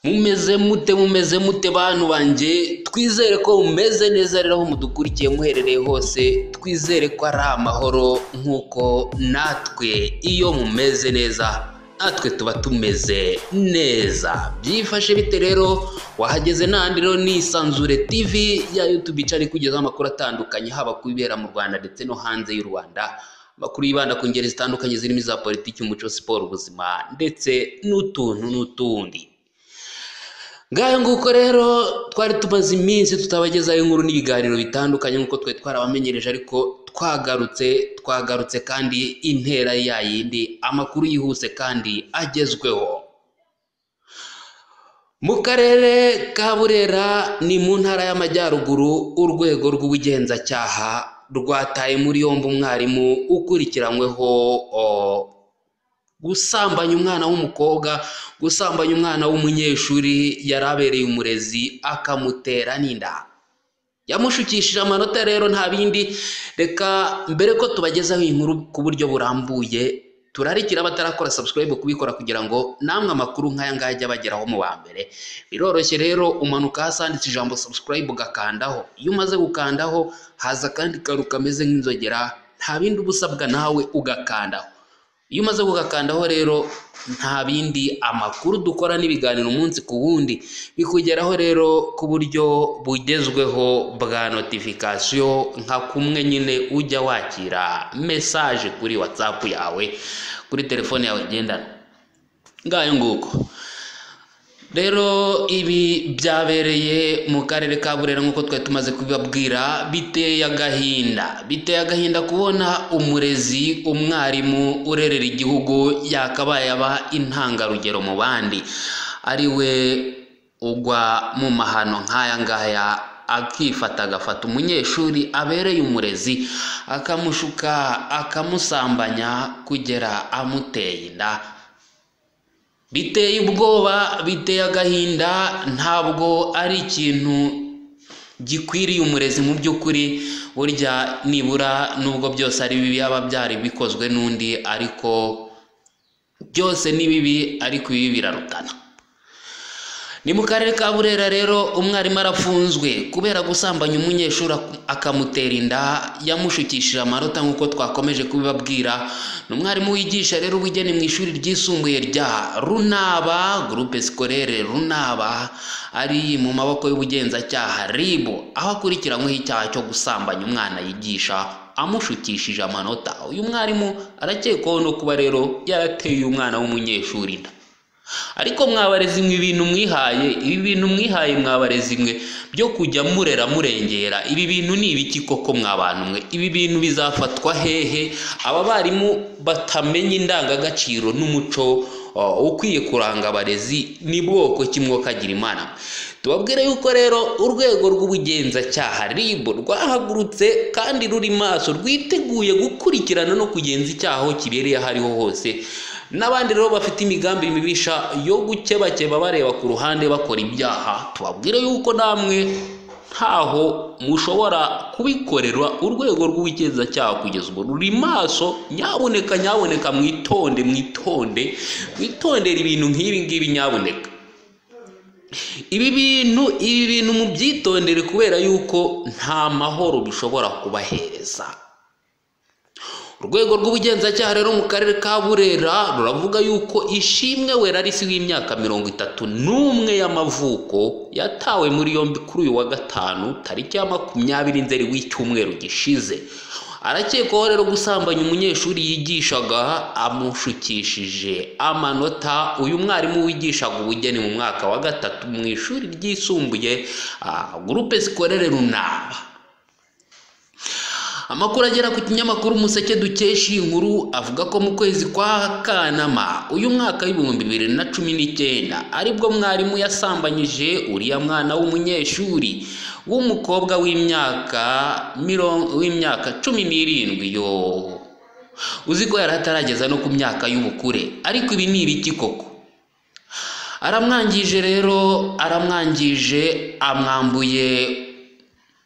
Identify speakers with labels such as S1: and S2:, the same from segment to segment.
S1: Mumeze mute mumeze mute bantu banjye twizere ko mumeze neza rero aho mudukurikiye muherereye hose twizere ko ari amahoro nk'uko natwe iyo mumeze neza natwe tuba tumeze neza byifashe bite rero wahageze n'ahandi rero ni Isanzure TV ya YouTube ica ikugezaho amakuru atandukanye haba ku bibera mu Rwanda ndetse no hanze y'u Rwanda amakuru yibanda ku ngeri zitandukanye zirimo iza politiki umuco siporo ubuzima ndetse n'utuntu n'utundi ngayo nguko rero twari tumaze iminsi tutabagezaho inkuru n'ibiganiro bitandukanye nk'uko twari twarabamenyereje ariko twagarutse twagarutse kandi intera ya yindi amakuru yihuse kandi agezweho mu karere ka burera ni mu ntara y'amajyaruguru urwego rw'ubugenzacyaha rwataye muri yombi umwarimu ukurikiranyweho o, gusambanya umwana w'umukobwa gusambanya umwana w'umunyeshuri yari abereye umurezi akamutera n'inda yamushukishije amanota rero nta bindi reka mbere ko tubagezaho iyi nkuru ku buryo burambuye turarikira abatarakora subscribe kubikora kugira ngo namwe amakuru nk'aya ngaya ajye abageraho mu ba mbere biroroshye rero umanuka hasi handitse ijambo subscribe ugakandaho iyo umaze gukandaho haza akandi kantu kameze nk'inzogera nta bindi uba usabwa nawe ugakandaho iyo umaze kugakandaho rero nta bindi amakuru dukora n'ibiganiro umunsi ku wundi bikugeraho rero ku buryo bugezweho bwa notification nka kumwe nyine ujya wakira mesaje kuri whatsapp yawe kuri telefone yawe ngendanwa ngayo nguko rero ibi byabereye mu karere ka burera nk'uko twari tumaze kubibabwira biteye agahinda biteye agahinda kubona umurezi umwarimu urerera igihugu yakabaye aba intangarugero mu bandi ari we ugwa mu mahano nk'aya ngaya akifata agafata umunyeshuri abereye umurezi akamushuka akamusambanya kugera amuteye inda biteye ubwoba biteye agahinda ntabwo ari ikintu gikwiriye umurezi mu by'ukuri burya nibura nubwo byose ari bibi yaba byari bikozwe n'undi ariko byose ni bibi ariko ibi birarutana ni mu karere ka burera rero umwarimu arafunzwe kubera gusambanya umunyeshuri akamutera inda yamushukishije amanota nk'uko twakomeje kubibabwira ni umwarimu wigisha rero ubugeni mu ishuri ryisumbuye rya runaba gurupe sikorere runaba ari mu maboko y'ubugenzacyaha ribu aho akurikiranyweho icyaha cyo gusambanya umwana yigisha amushukishije amanota uyu mwarimu arakekwaho no kuba rero yarateye uyu mwana w'umunyeshuri inda ariko mwabarezi mwe ibintu mwihaye ibi bintu mwihaye mwabarezi mwe byo kujya murera murengera ibi bintu ni ibiki koko mwabantu mwe ibi bintu bizafatwa hehe aba barimu batamenya indangagaciro n'umuco ukwiye kuranga abarezi ni bwoko kimwe kagira imana tubabwire yuko rero urwego rw'ubugenzacyaha rib rwahagurutse kandi ruri maso rwiteguye gukurikirana no kugenza icyaha aho kibereye aho ariho hose n'abandi rero bafite imigambi mibisha yo gukebakeba bareba ku ruhande bakora ibyaha tubabwire yuko namwe ntaho mushobora kubikorerwa urwego rw'ubugenzacyaha kugeza ubu ruri maso nyaboneka nyaboneka mwitonde mwitonde mwitondere ibintu nk'ibi ngibi nyaboneka ibi bintu ibi bintu mubyitondere kubera yuko nta mahoro bishobora kubahereza urwego rw'ubugenzacyaha rero mu karere ka burera ruravuga yuko ishimwe wera ari w'imyaka mirongo itatu n'umwe y'amavuko yatawe muri yombi kuri uyu wa gatanu tariki ya makumyabiri nzeri w'icyumweru gishize arakekwaho rero gusambanya umunyeshuri yigishaga amushukishije amanota uyu mwarimu wigishaga ubugeni mu mwaka wa gatatu mu ishuri ryisumbuye gurupe sikorere runaba amakuru agera ku kinyamakuru umuseke dukesha iyi nkuru avuga ko mu kwezi kwa kanama uyu mwaka w'ibihumbi bibiri na cumi n'icyenda aribwo mwarimu yasambanyije uriya mwana w'umunyeshuri w'umukobwa w'imyaka w'imyaka cumi n'irindwi yo uzi ko yari atarageza no ku myaka y'ubukure ariko ibi ni ibiki koko aramwangije rero aramwangije amwambuye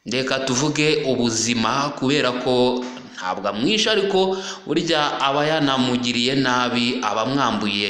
S1: reka tuvuge ubuzima kubera ko ntabwo amwishe ariko burya aba yanamugiriye nabi aba amwambuye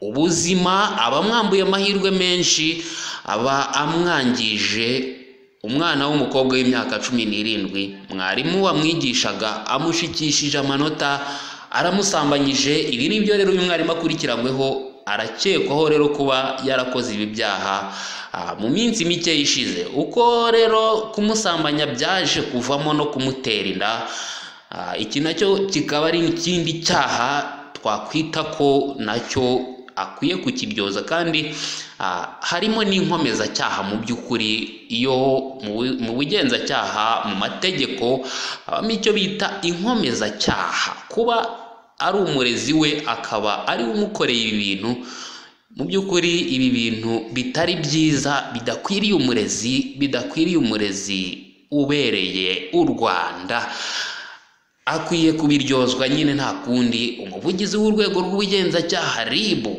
S1: ubuzima aba amwambuye amahirwe menshi aba amwangije umwana w'umukobwa w'imyaka cumi n'irindwi mwarimu wamwigishaga amushikishije amanota aramusambanyije ibi ni byo rero uyu mwarimu akurikiranyweho arakekwaho rero kuba yarakoze ibi byaha ah, mu minsi mike ishize uko rero kumusambanya byaje kuvamo no kumutera inda ah, iki nacyo kikaba ari ikindi cyaha twakwita ko nacyo akwiye kukibyoza kandi ah, harimo n'inkomeza mu by'ukuri iyo mu bu- mu bugenzacyaha mu mategeko habamo icyo bita inkomezacyaha kuba ari umurezi we akaba ari we umukoreye ibi bintu mu by'ukuri ibi bintu bitari byiza bidakwiriye umurezi bidakwiriye umurezi ubereye u rwanda akwiye kubiryozwa nyine nta kundi umuvugizi w'urwego rw'ubugenzacyaha ribu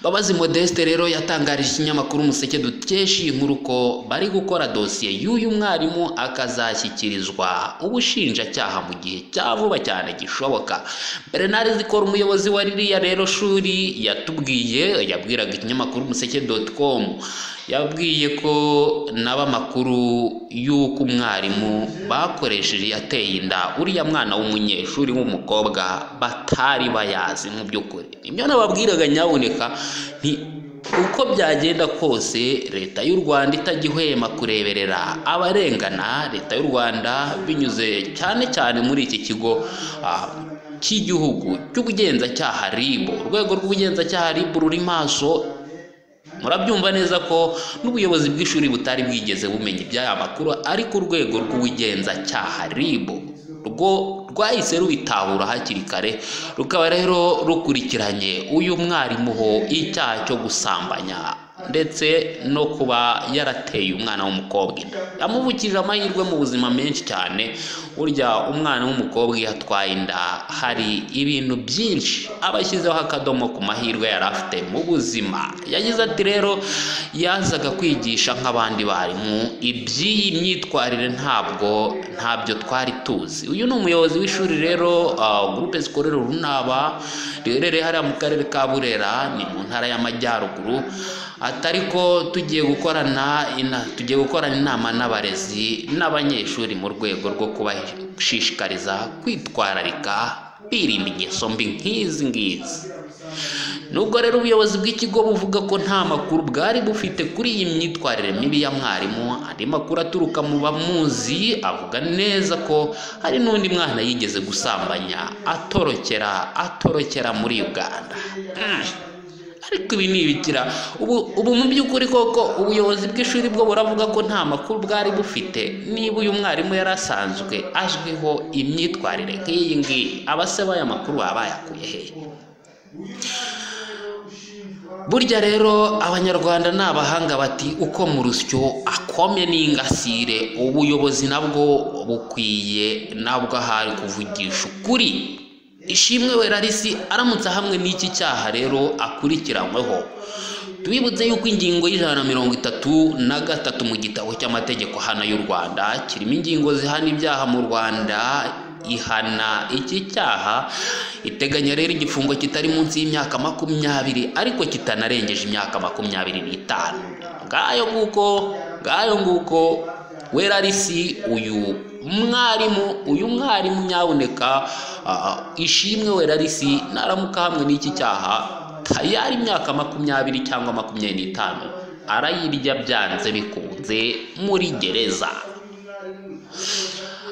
S1: mbabazi modeste rero yatangarije ikinyamakuru umuseke dukesha iyi nkuru ko bari gukora dosiye y'uyu mwarimu akazashyikirizwa ubushinjacyaha mu gihe cya vuba cyane gishoboka bernard zikora umuyobozi wa ririya rero shuri yatubwiye yabwiraga ikinyamakuru umuseke doti komu yabwiye ko naba amakuru y'uko umwarimu bakoresheje yateye inda uriya mwana w'umunyeshuri w'umukobwa batari bayazi mu by'ukuri nibyo nababwiraga nyaboneka nti uko byagenda kose leta y'u rwanda itajya ihwema kureberera abarengana leta y'u rwanda binyuze cyane cyane muri iki kigo ah, cy'igihugu cy'ubugenzacyaha ribu urwego rw'ubugenzacyaha ribu ruri maso murabyumva neza ko n'ubuyobozi bw'ishuri butari bwigeze bumenya iby'aya makuru ariko urwego rw'ubugenzacyaha rib rwo rwahise rubitahura hakiri kare rukaba rero rukurikiranye uyu mwarimu ho icyaha cyo gusambanya ndetse no kuba yarateye umwana w'umukobwa inda yamuvukije amahirwe mu buzima menshi cyane burya umwana w'umukobwa iyo atwaye inda hari ibintu byinshi aba ashyizeho akadomo ku mahirwe yari afite mu buzima yagize ati rero yazaga kwigisha nk'abandi barimu iby'iyi myitwarire ntabwo ntabyo twari tuzi uyu ni umuyobozi w'ishuri rero ah, gurupe zikorera urunaba riherereye hariya mu karere ka burera ni mu ntara y'amajyaruguru atari ko tugiye gukorana ina- tugiye gukorana inama n'abarezi n'abanyeshuri mu rwego rwo kubashishikariza kwitwararika birinda ingeso mbi nk'izi ngizi nubwo rero ubuyobozi bw'ikigo buvuga ko nta makuru bwari bufite kuri iyi myitwarire mibi ya mwarimu andi makuru aturuka mu bamuzi avuga neza ko hari n'undi mwana yigeze gusambanya atorokera atorokera muri uganda Mm. ariko ibi ni ibikira ubu ubu mu by'ukuri koko ubuyobozi bw'ishuri bwo buravuga ko nta makuru bwari bufite niba uyu mwarimu yari asanzwe azwiho imyitwarire nk'iyi ngiyi abase b'aya makuru baba bayakuye hehe burya rero abanyarwanda ni abahanga bati uko mu rusyo akomye n'ingasire ubuyobozi nabwo bukwiye nabwo ahari kuvugisha ukuri ishimwe we rarisi aramutse hamwe n'iki cyaha rero akurikiranyweho tubibutse yuko ingingo y'ijana na mirongo itatu na gatatu mu gitabo cy'amategeko hano y'u rwanda kirimo ingingo zihana ibyaha mu rwanda ihana iki cyaha iteganya rero igifungo kitari munsi y'imyaka makumyabiri ariko kitanarengeje imyaka makumyabiri n'itanu ngayo nguko ngayo nguko wera risi uyu mwarimu uyu mwarimu nyaboneka ah, ishimwe wera risi naramuka hamwe n'iki cyaha tayari imyaka makumyabiri cyangwa makumyabiri n'itanu arayirya byanze bikunze muri gereza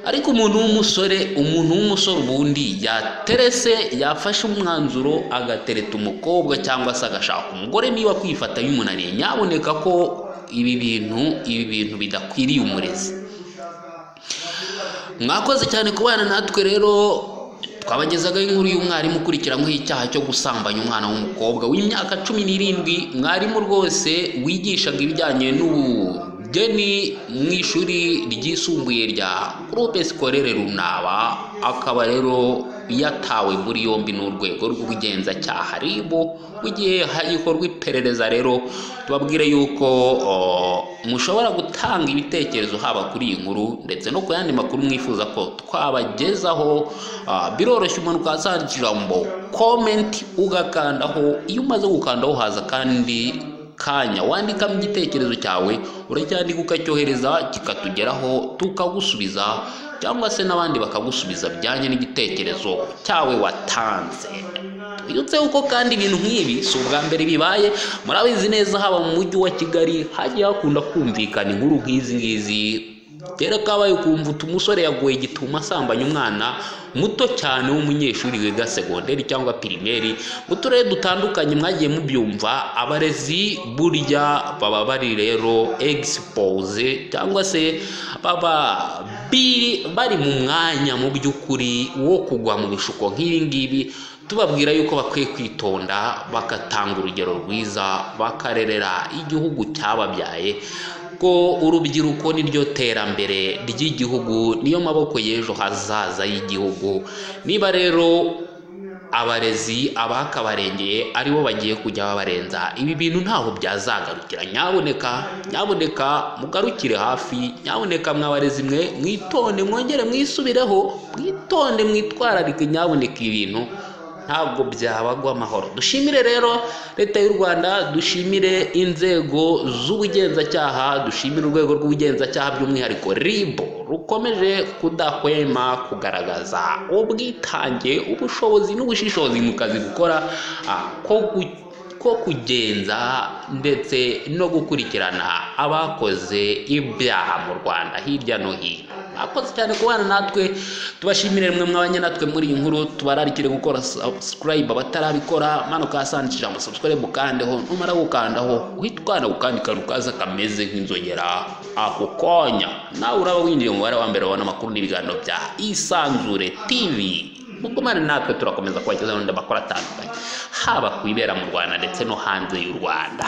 S1: ariko umuntu w'umusore umuntu w'umusore ubundi yaterese yafashe umwanzuro agatereta umukobwa cyangwa se agashaka umugore niba kwifata bimunaniye nyaboneka ko ibi bintu ibi bintu bidakwiriye umurezi mwakoze cyane kubana natwe rero twabagezagaho inkuru y'umwarimu ukurikiranyweho icyaha cyo gusambanya umwana w'umukobwa w'imyaka cumi n'irindwi mwarimu rwose wigishaga ibijyanye n'ubugeni mu ishuri ryisumbuye rya groupe scolaire runaba akaba rero yatawe muri yombi n'urwego rw'ubugenzacyaha ribu mu gihe hagikorwa iperereza rero tubabwire yuko o, mushobora guta gutanga ibitekerezo haba kuri iyi nkuru ndetse no ku yandi makuru mwifuza ko twabagezaho ah, biroroshye umuntu ukazana ijambo komenti ugakandaho iyo umaze gukandaho haza kandi kanya wandikamo igitekerezo cyawe uracyandika ukacyohereza kikatugeraho tukagusubiza cyangwa se n'abandi bakagusubiza bijyanye n'igitekerezo cyawe watanze twibutse yuko kandi ibintu nk'ibi si ubwa mbere bibaye murabizi neza haba mu mujyi wa kigali hagiye hakunda kumvikana inkuru nk'izi ngizi kera kabaye ukumva uti umusore yaguye gituma asambanya umwana muto cyane w'umunyeshuri wiga segonderi cyangwa pirimeri mu turere dutandukanye mwagiye mubyumva abarezi burya baba bari rero egisipoze cyangwa se baba bi- bari mu mwanya mu by'ukuri wo kugwa mu bishuko nk'ibi ngibi tubabwira yuko bakwiye kwitonda bagatanga urugero rwiza bakarerera igihugu cyababyaye ko urubyiruko niryo terambere ry'igihugu niyo maboko y'ejo hazaza y'igihugu niba rero abarezi abakabarengeye aribo bagiye kujya babarenza ibi bintu ntaho byazagarukira nyaboneka nyaboneka mugarukire hafi nyaboneka mwabarezi mwe mwitonde mwongere mwisubireho mwitonde mwitwararike nyaboneka ibintu ntabwo byabagwa amahoro dushimire rero leta y'u rwanda dushimire inzego z'ubugenzacyaha dushimire urwego rw'ubugenzacyaha by'umwihariko rib rukomeje kudahwema kugaragaza ubwitange ubushobozi n'ubushishozi mu kazi gukora ah, ko gu- ko kugenza ndetse no gukurikirana abakoze ibyaha mu rwanda hirya no hino akoze cyane kubana natwe tubashimire mwe mwabanye natwe muri iyi nkuru tubararikire gukora subscribe abatarabikora manuka hasanishije amasubscribe ukandeho numara gukandaho uhita ukanda ku kandi kantu kaza kameze nk'inzogera ako konya nawe uraba winjiye mu mubare wa mbere wabona amakuru n'ibiganiro bya isanzure tv mugumane natwe turakomeza kubagezaho n'indi makuru atandukanye haba ku ibera mu rwanda ndetse no hanze y'u rwanda